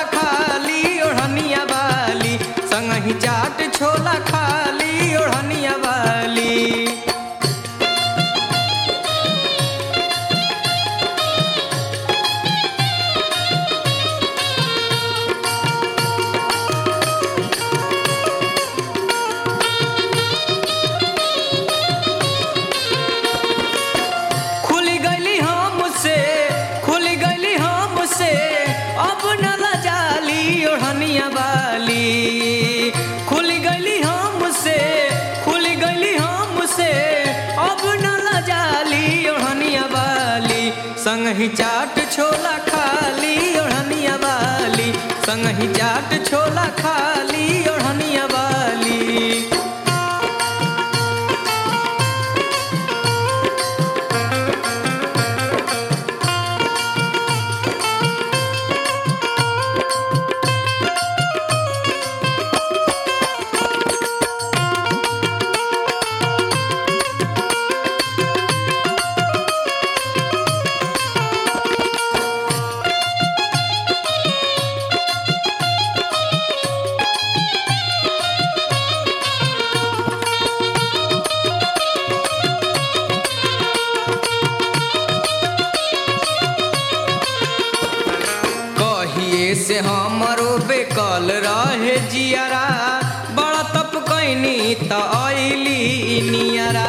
खाली ओढ़निया वाली संगही चाट छोला खाली ओढ़निया वाली खुल गली हमसे खुल गली हमसे अब न लजाली ओढ़निया वाली खुल गली हमसे खुल गली हमसे अब न लजाली ओढ़निया वाली संगही चाट छोला खाली ओढ़निया वाली संगही चाट छोला खाली ओढ़निया वाली कहिए से हमरो बेकल रहे जियारा बड़ा तप कैनी त अइली नियरा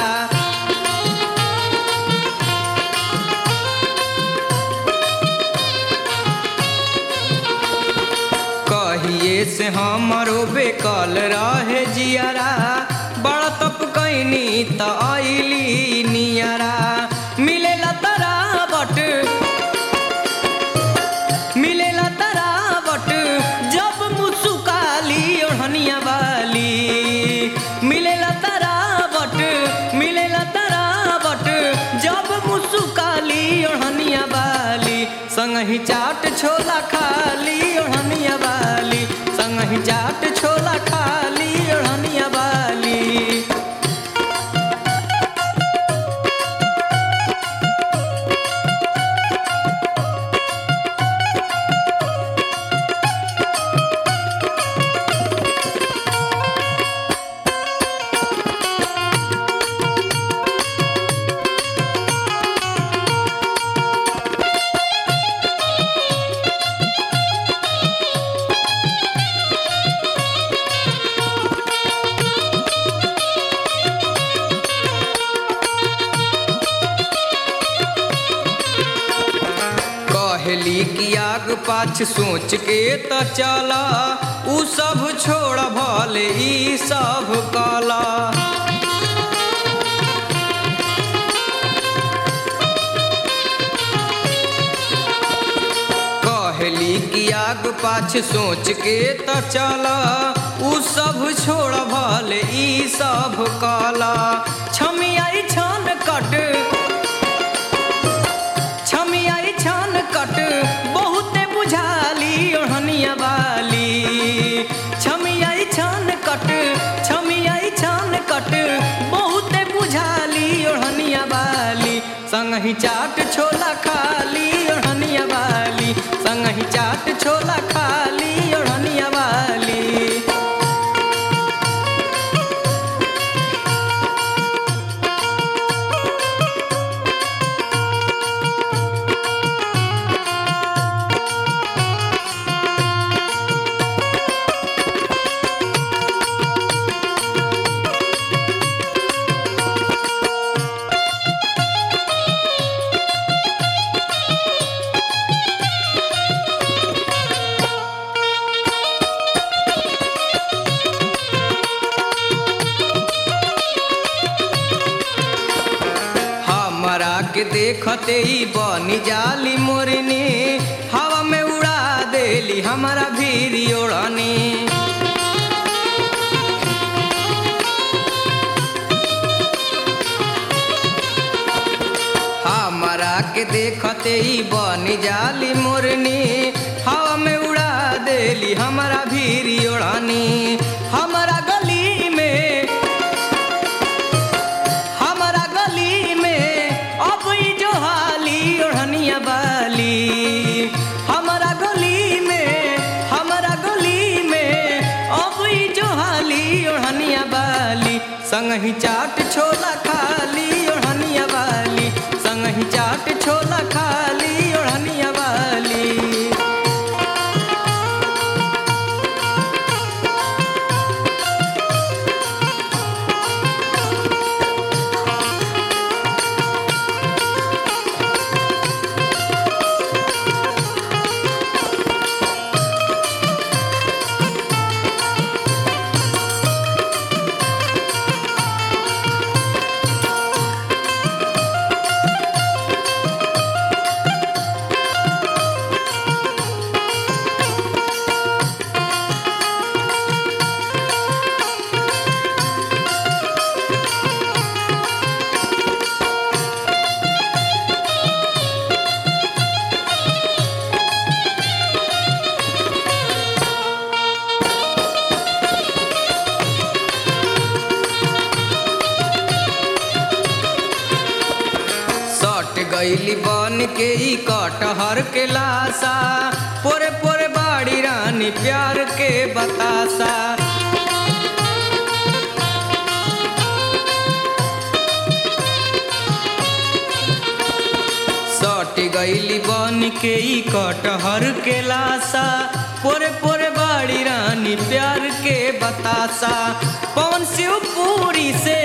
कहिए से हमरो बेकल रहे जियारा बड़ा तप कैनी त अइली नियरा मिलेला तरावट मिलेला तरावट जब मुसुकाली ओढ़निया वाली मिलेला तरावट मिलेला तरावट जब मुसुकाली ओढ़निया वाली संगही चाट छोला खाली ओढ़निया वाली संगही चाट छोला खाली ओढ़निया वाली कहली कि आग पाछ सोच के त चला उ सब छोड़ भले ई सब कला कहली कि आग पाछ सोच के त चला उ सब छोड़ भले ई सब कला छमियाई छन कट छमियाई छान कट बहुते बुझाली ओढ़निया वाली छमियाई छान कट छमियाई छान कट बहुते बुझाली ओढ़निया वाली संगही चाट छोला खाली ओढ़निया वाली संगही चाट छोला खाली ओढ़निया वाली हमरा के देखते ही बनी जाली मोरनी हवा में उड़ा देली हमारा भीरी ओढ़नी हमरा के देखते ही बनी जाली मोरनी हवा में उड़ा देली हमारा भीरी ओढ़नी हमारा गली में हमारा गली में अब ई जो हाली ओढ़निया बाली हमारा गली में संगही चाट छोला खाली ओढ़निया वाली संगही चाट छोला खाली ओढ़निया वाली सट गईली बन के ई कटहर के लाशा पोरे पोरे बाड़ी रानी प्यार के बतासा सट गईली बन के ई कटहर के लाशा पोरे पोरे बाड़ी रानी प्यार के बतासा पवन शिवपुरी से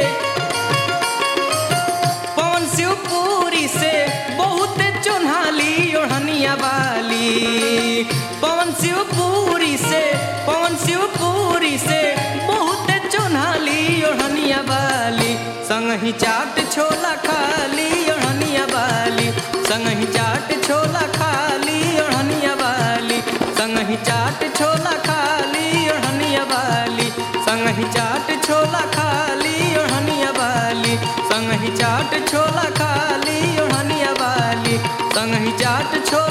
पवन शिवपुरी से बहुत चुन्हाली ओढ़निया वाली पवन शिवपुरी से पवन शिवपुरी से बहुत चुन्हाली ओढ़निया वाली संगही चाट छोला खाली ओढ़निया वाली संगही चाट छोला खाली ओढ़निया वाली संगही चाट छोला खाली ओढ़निया वाली संगही चाट छोला खाली ओढ़निया वाली संगही चाट छोला खाली ओढ़निया वाली संगही चाट छोला